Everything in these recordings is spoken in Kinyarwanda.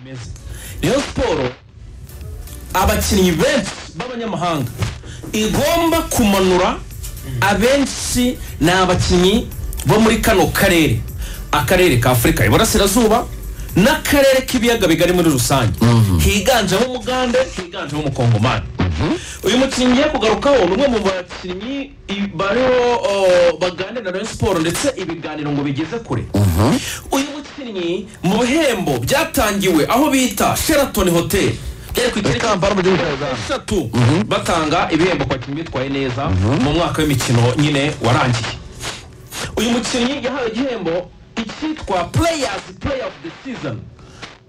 imeze rayon siporo abakinnyi benshi b'abanyamahanga igomba kumanura abenshi ni abakinnyi bo muri kano karere akarere ka afurika iburasirazuba n'akarere k'ibiyaga bigari muri rusange higanjemo umugande higanjemo umukongomani uyu mukinnyi ngiye kugarukaho ni umwe mu bakinnyi i- bariho o, baganira na rayon siporo ndetse ibiganiro ngo bigeze kure uyu mukinnyi mu bihembo byatangiwe aho bita sheraton hotel byari ku itariki Kampala mu gihugu cya Uganda. eshatu batanga ibihembo ku bakinnyi bitwaye neza mu mwaka w'imikino nyine warangiye uyu mukinnyi yahawe igihembo icyitwa players player of the season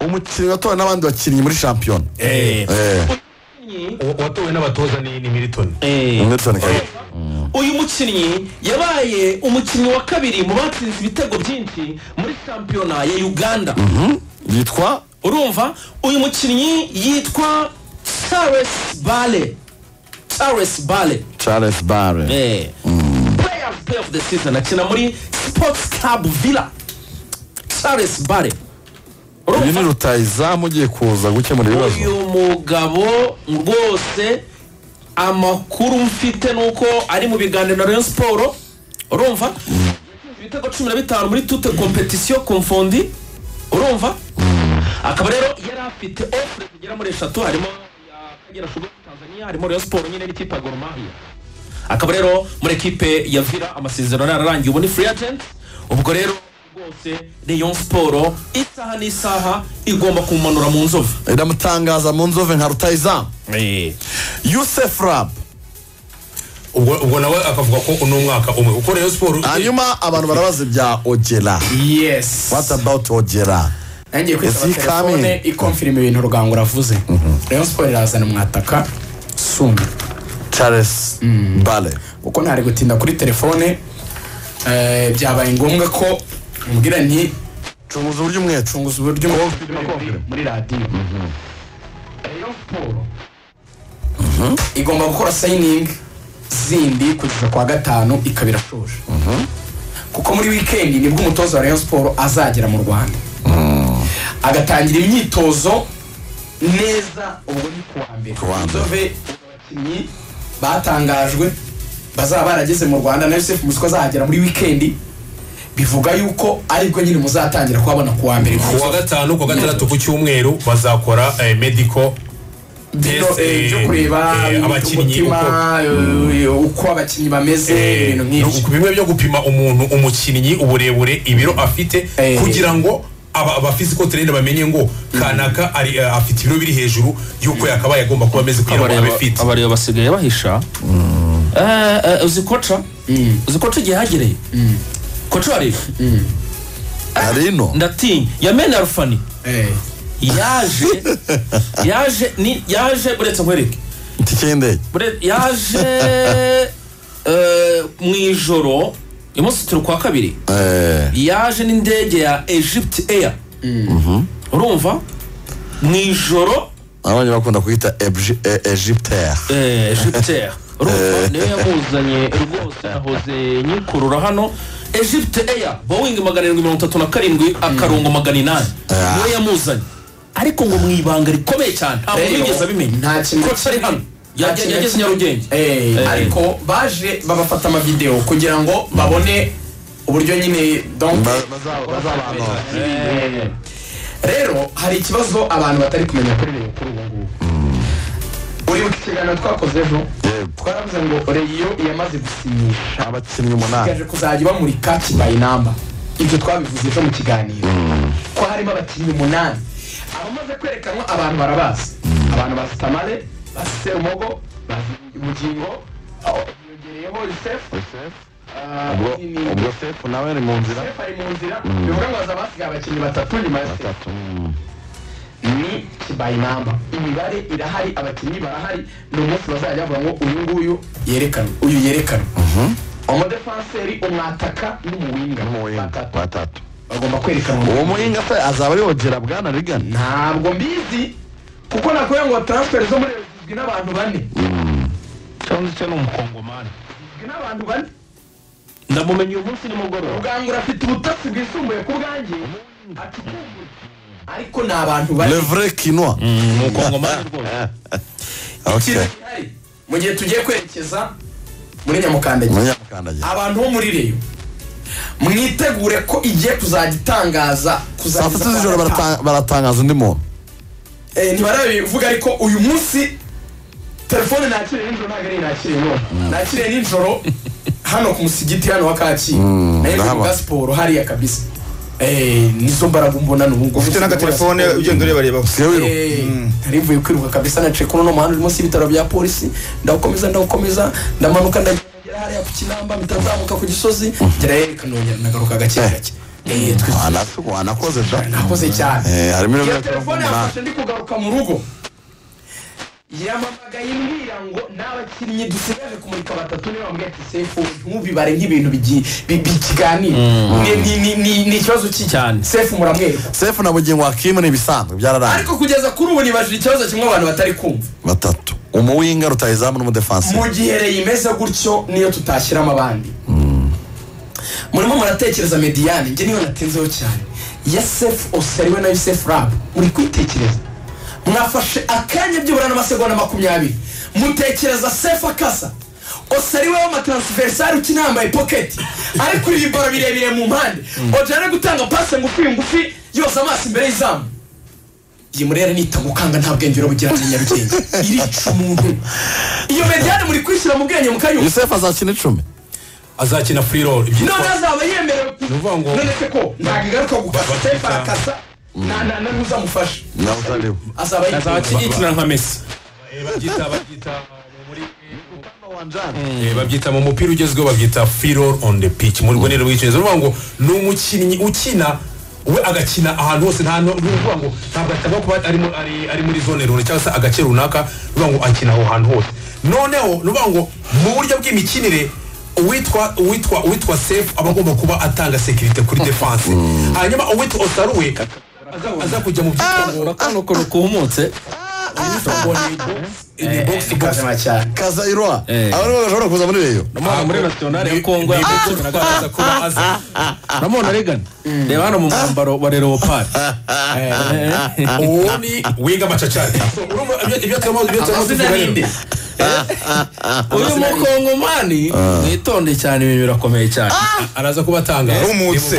umukinnyi watowe n'abandi bakinnyi muri shampiyona Eh, Umukinnyi- Wa- watowe n'abatoza ni ni militoni eh, Nelson Kayihura. uyu mukinnyi yabaye umukinnyi wa kabiri mu batsinze ibitego byinshi muri shampiyona ya uganda yitwa urumva uyu mukinnyi yitwa charles bale charles bale charles bare Eh. player of play of the season akina muri sports club villa charles bale uyu urumva ni rutayizamu ugiye kuza gukemura ibibazo uyu mugabo rwose amakuru mfite ni uko ari mu biganiro na rayon siporo urumva Yatsinze ibitego cumi na bitanu muri tute kompetisiyo komfondi urumva akaba rero yari afite ofure zigera muri eshatu harimo iya kagera shuga tanzania harimo rayon siporo nyine n'ikipe ya gor mahia akaba rero muri ekipe ya vira amasezerano yararangiye ubu ni free agent ubwo rero rwose rayon siporo isaha n'isaha igomba kumanura mu nzovu iramutangaza mu nzove nka rutayizamu yusef rab ubwo ubwo nawe akavuga ko uno mwaka umwe kuko rero siporo hanyuma abantu barabaza ibya ogera yes what about ogera ntangiye Is he kwitaba coming? telefone ikomfirima ibintu rugango ravuze rayon siporo irazana umwataka sumi charles bare kuko ntari gutinda kuri telefone eh, byabaye ngombwa ko mubwira nti cunguza uburyo umwecu cunguza uburyo muri radiyo rayon siporo igomba gukora sayiningi zindi kugeza ku wa gatanu ikaba irashoje kuko muri wikendi nibwo umutoza wa rayon siporo azagera mu rwanda agatangira imyitozo neza ubwo ni ku wa mbere wa mbere. Inzove, abakinnyi batangajwe bazaba barageze mu rwanda na yosef musiko azahagera muri wikendi bivuga yuko aribwo nyine muzatangira kuhabona ku wa mbere ku wa gatanu ku wa gatandatu ku cyumweru bazakora eh, medical bino Test, eh, byo eh, kureba eh, abakinnyi umutima eh, uko abakinnyi bameze Eh, ibintu nk'ibyo bimwe byo gupima umuntu umukinnyi uburebure ibiro afite Eh. kugira ngo aba aba physical trainer bamenye ngo kanaka ari eh, afite ibiro biri hejuru y'uko yakabaye agomba kuba ameze kugira ngo abe fit abareba basigaye bahisha Eh, eh, uzi koca uzi koca igihe hagereye koca wareba hari ino ndatinya yamena rufani Eh, yaje yaje ni yaje buretse nkwereke itike y'indege Bure- yaje eh, mu ijoro umunsi turi kwa kabiri Eh, yaje n'indege ya egypt air urumva mu ijoro abanye bakunda kuyita Ebji- e- egyptaire Eh, Egyptair urumva niyo yamuzanye rwose ahoze nyikurura hano Egypt Air Boeing magana arindwi mirongo itatu na karindwi akarongo magana inani niyo yamuzanye ariko ngo mu ibanga rikomeye cyane ntabwo rero, bigeze abimenya nta kintu koca ari hano nta Yage- kintu- yageze nyarugenge Eh, Eh. ariko baje babafata amavidewo kugira ngo babone uburyo nyine donc Ba- bazaba- bazabanura. Eh. rero hari ikibazo abantu batari kumenya kuri reyo kuri ubu ngubu uri mu kiganiro twakoze ejo Yego. twaravuze ngo reyo yamaze gusinyisha abakinnyi umunani ikomeje kuzajya bamurika kibaye namba ibyo twabivuze ejo mu kiganiro ko harimo abakinnyi umunani abamaze kwerekanwa abantu barabazi abantu bazi tamale bazi serumogo bazi bugingo aho hiyongereyeho yusefu ubwo ubwo sefu nawe ari mu nzira yusefu ari mu nzira bivuga ngo haza basigaye abakinnyi batatu nyuma ya sefu atatu mm. ni kibayinamba imibare irahari abakinnyi barahari ni umunsi bazajya bavuga ngo uyu nguyu yerekana uyu yerekana umudefanseri umwataka n'umuwinga n'umuwinga batatu batatu bagomba kwerekanwa uwo muhinga se azaba ari ogera bwana rigana ntabwo mbizi kuko nakubwira ngo taransiferi zo muri Rayon zigizwe n'abantu bane cyangwa se ni umukongomani zigizwe n'abantu bane ndamumenye uyu munsi nimugoroba rugangura afite ubutasi bwisumbuye ku bwanjye acukumbura ariko ni abantu bari le vrai kinwa ni ukongomani rwose okay ikintu gihari mu gihe tugiye kwerekeza muri nyamukandagira umunyamukandagira abantu bo muri reyo mwitegure ko igiye kuzajya itangaza saa kuzajya sita z'ijoro barata- baratangaza undi muntu ntibarabivuga ariko uyu munsi telefone nakiriye nijoro ntabwo ari iyi nakiriye none nakiriye nijoro hano ku musigiti hano wa kacyiru nayo ndahabona. bwa siporo hariya kabisa Eh, nizo mbaraga mbona ni ubwo ufite n'agatelefone ugenda ureba reba siwe Eh, nari mvuye kwiruka kabisa naciye kuri uno muhanda uri munsi y'ibitaro bya polisi ndawukomeza ndawukomeza ndamanuka ndagera hariya ku kinamba mpita nzamuka ku gisozi ngerayo reka nongera nagaruka gake gake Eh, twe- wanakoze da nakoze cyane Eh, harimo iyo ibiro telefone yafashe ndi kugaruka mu rugo yampamagaye mbwira ngo n'abakinnyi dusigaje kumurika batatu niba bambwiye ati sefu ntubibare nk'ibintu bigi- bi- bikiganira Ni- ni- ni- ni- ni ikibazo cy'iki Cyane. sefu muramwereka sefu na bugingo wa kimu ni ibisanzwe byararangiye ariko kugeza kuri ubu nibajije ikibazo kimwe abantu batari kumva batatu umuwinga rutayizamu n'umudefansi mu gihe reyo imeze gutyo niyo tutashyiramo abandi murimo muratekereza mediyani njye niyo natinzeho cyane yasefu oseriwe na yusefu rabu muri kwitekereza mwafashe akanya byibura n'amasegonda makumyabiri mutekereza sefu akasa oseriwe w'amatransversari ukina yambaye poketi ariko ibi bibaro birebire mu mpande ojana gutanga pasi ngufi ngufi yose amaso imbere y'izamu iyi murere nitagukanga nta bwenge urabugira ati nyarugenge irica umuntu iyo mediyane muri kwishyira mu bwenge mu kayuka yusefu azakina icumi azakina free roll none azaba yemerewe ku- ukuvuga ngo- none se ko ntabwo igaruka gukasa Bakita- tepa arakasa nta nta nta n'uzamufasha nawe uzareba azaba azaba yemerewe akikinira nka mesi Eh, babyita babyita muri- Eh, babyita mu mupira ugezweho babyita free roll on the pitch mu rwego rw'icyongereza uruvuga ngo ni umukinnyi ukina we agakina ahantu hose nta n'u- uruvuga ngo ntabwo atagomba kuba ari mu- ari- ari muri zone runaka cyangwa se agace runaka uruvuga ngo akina aho hantu hose noneho uruvuga ngo mu buryo bw'imikinire uwitwa uwitwa uwitwa safe aba agomba kuba atanga sekirite kuri defanse hanyuma uwitwa osaruwe aza- aza kujya mu byitwa ngo urakana ukuntu kuhumutse ni box to box kuzima cyane kazayirwa Eh. abo nibo bashobora kuza muri reyo namubona muri nasiyonari ya kongo yambaye na gahunda ko aza namubona regana reba hano mu mwambaro wa leopard uwo ni winga macacari urumva ibyo- ibyo turimo ibyo turimo amazina tuvuga ninde rero uyu mukongomani mwitonde cyane ibintu birakomeye cyane araza kuba atangaza Rumutse.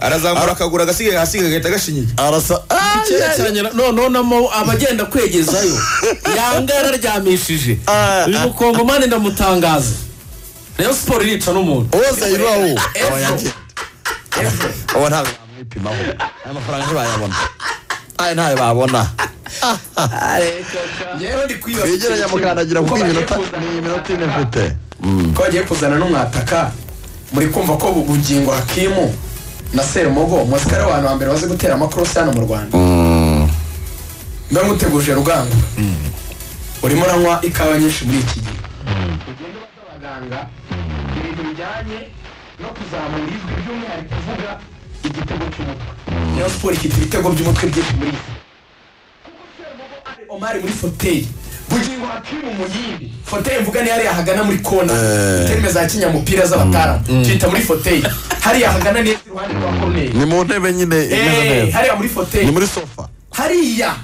arazamura akaguru agasigaye hasi gahita gashinyiye arasa cyerekeranye na- no- nonamo abagenda kwegezayo yanga yararyamishije uyu mukongomani ndamutangaza rayon siporo irica n'umuntu uwo zayirwa wo Ejo. Ejo. uwo ntabwo bamwipimaho aya mafaranga ntibayabona aya ntayo babona yewe ndi kwibaza twegeranya mukandagira kuko iyi minota ni iminota ine mfite ko bagiye kuzana n'umwataka muri kumva ko bugingo hakimu na serumogo muzika ari abantu ba mbere bazi gutera amakorosi hano mu rwanda mba nguteguje rugango urimo uranywa ikawa nyinshi muri iki gihe ugenda ubaza abaganga ibintu bijyanye no kuzamura ijwi by'umwihariko uvuga igitego cy'umutwe niyo siporo ifite ibitego by'umutwe byinshi muri iyi si. omari muri foteye bugingo hakimu mu yindi foteye mvuga ni hariya hagana muri kona terime za kinyamupira z'abataramu tuyita muri foteye hariya hagana neza iruhande rwa ni koruneri mu ntebe nyine imeze Eh, neza hariya muri ni foteye muri sofa hariya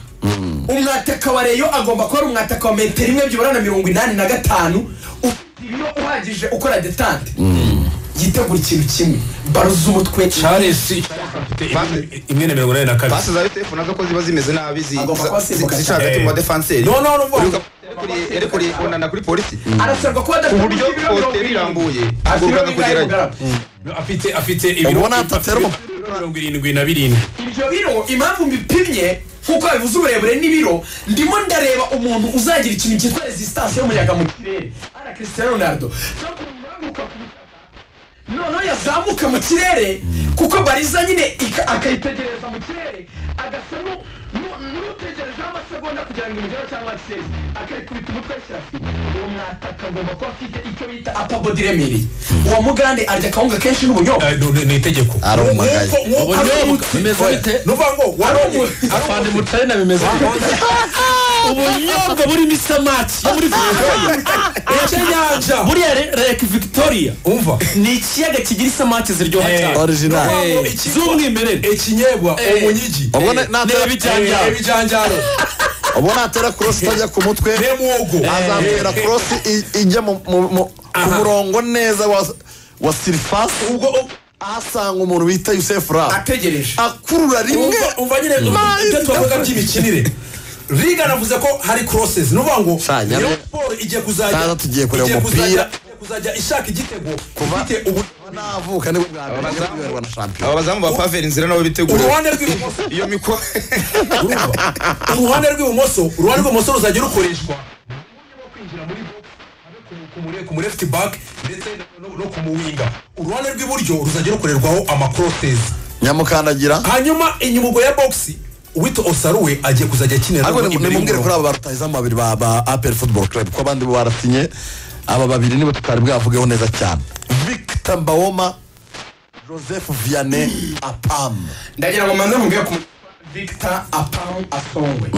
umwataka wa reyo agomba kuba ari umwataka wa metero imwe byibura na mirongo inani na gatanu ufite ibiro uhagije ukora detante yitegura ikintu kimwe baro z'umutwe charles imwe na mirongo inani na kabiri pasi za yutefu nazo ko ziba zimeze nabi zi- Agomba za- kuba asimbuka zica cyane. hagati mu badefanseri No, no, no, no. yari kuri onana kuri polisi arasabwa kuba ku adafite buryo ibiro mirongo poste irindwi. birambuye Afite agomba ibiro bingahe mu kugerayo garama? afite afite ibiro Ubona atatera afite ibiro mirongo irindwi na birindwi ibyo biro impamvu mbipimye nkuko bivuze uburebure n'ibiro ndimo ndareba umuntu uzagira ikintu cyitwa resistance y'umuyaga mu kirere ara cristiano ronaldo no kuzamuka ku butaka. noneho yazamuka mu kirere kuko bariza nyine ika- akayitegereza mu kirere agasa nu- nu- n'utegerejeho amasegonda kugira ngo imugere cyangwa agiseze akayikubita umutwe ayishyira fiti uwo mwataka agomba kuba afite icyo bita apabodi iremereye uwo mugande arya akawunga kenshi n'ubunyobwa Eh, ni- ni itegeko arumagaye Nk'uko- nk'uko- ubunyobwa bimeze bite ni ukuvuga ngo wari umu- afande mutari na bimeze bite ubunyobwa burimo isamaki yo muri victoria ekyenyanja buriya re- lake victoria umva ni ikiyaga kigira isamaki ziryoha Eh. cyane original Eh. z'umwimerere ekinyebwa Eh. omunyigi Obwo Eh, natera- n'ibijanjaro. Eh, ebijanjaro ubwo natera cross itajya ku mutwe n'emwogo azamutera cross i- ijya mu- mu- mu- ku Aha. murongo neza wa wa surface ubwo ahasanga umuntu bita Youssef Rap ategereje akurura rimwe Umva- umva nyine Nice. ibyo twavuga by'imikinire liga anavuze ko hari crosses ni ukuvuga ngo Sa, nyamara- Rayon Sports igiye kuzajya Saza tugiye kureba igiye umupira. kuzajya- igiye kuzajya ishaka igitego ifite ubu- navuka nibwo bwa mbere ngiye kuyoberwa na shampiyona aba bazamu ba paveri inzira nabo bitegura uruhande rw'ibumoso iyo miko urumva? uruhande rw'ibumoso uruhande rw'ibumoso ruzajya rukoreshwa kumurefti bak ndetse no- no kumuwinga uruhande rw'iburyo ruzajya rukorerwaho amakrosesi nyamukandagira hanyuma inyuma ubwo ya bogisi uwita osaruwe agiye kuzajya akinira ariko imbere nimubwire y'umurongo. kuri aba barutahizamu babiri ba ba apel football club ko abandi bo barasinye aba babiri nibo tutari bwavugeho neza cyane victor mbawoma joseph vianney apam ndagira ngo mbanze mubwire ku victor apamu asongwe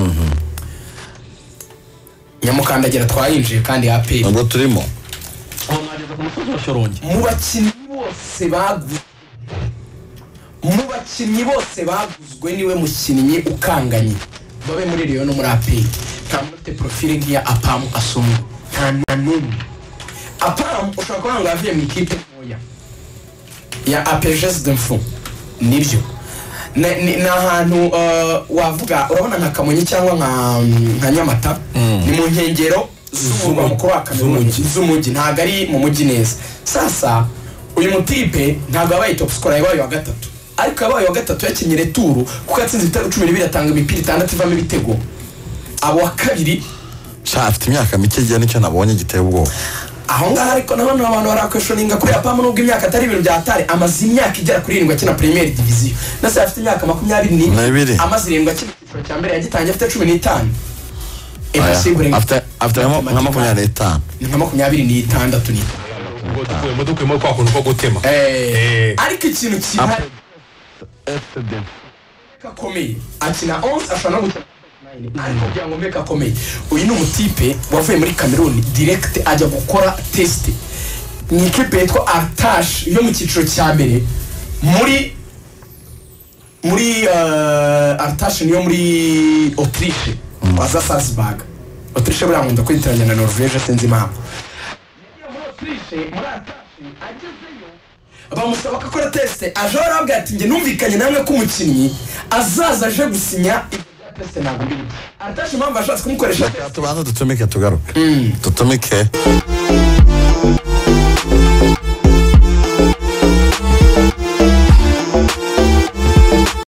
nyamukandagira twayinjiye kandi aperi ntabwo turimo mu bakinnyi bose baguzwe mu bakinnyi bose baguzwe niwe mukinnyi ukanganye babe muri riyo no muri aperi nta muntu ufite porofile nk'iya apamu asomwe nta na n'umwe apamu ushobora kuba ngo yavuye mu ikipe ntoya ya apejesi demfo nibyo ni ni- ni ahantu eh, wavuga urabona nka kamonyi cyangwa nka nka nyamata ni mu nkengero z'umurwa mukuru wa kamonyi z'umujyi ntabwo ari mu mujyi neza sasa uyu mutipe ntabwo yabaye top scorer yabaye wa gatatu ariko yabaye wa gatatu yakinnye returu kuko yatsinze ibitego cumi n'ibiri atanga imipira itandatu ivamo ibitego abo wa kabiri sha afite imyaka mike igihe nicyo nabonye giteye ubwoba aho ngaho ariko nanone abantu barakweshoninga kuri apamu nubwo imyaka atari ibintu bya tare amaze imyaka igera kuri irindwi akina premier diviziyo na se afite imyaka makumyabiri N'ibiri. amaze irindwi akina icyiciro cya mbere yagitangiye afite cumi n'itanu Impossible Aya, in- afite afite nka ma- nka makumyabiri n'itanu ni nka makumyabiri n'itandatu ni ubwo dukuyemo dukuyemo kwa kuntu ko gutema Eh. ariko ikintu kihari kakomeye akina 11 ashobora no gukina 9 ariko kugira ngo mbe kakomeye uyu ni umutipe wavuye muri Cameroon direct ajya gukora test ni ikipe yitwa Artash yo mu cyiciro cya mbere muri muri uh, Artash niyo muri Autriche waza Salzburg Autriche buriya nkunda kwitiranya na Norvège sinzi impamvu bamusaba ko akora tesite aje arababwira ati njye numvikanye namwe ko umukinnyi azaza aje gusinya ibyo bya tesite ntabwo mbizi aratasha impamvu ashatse kumukoresha tesite tubanza dutumike tugaruke dutumike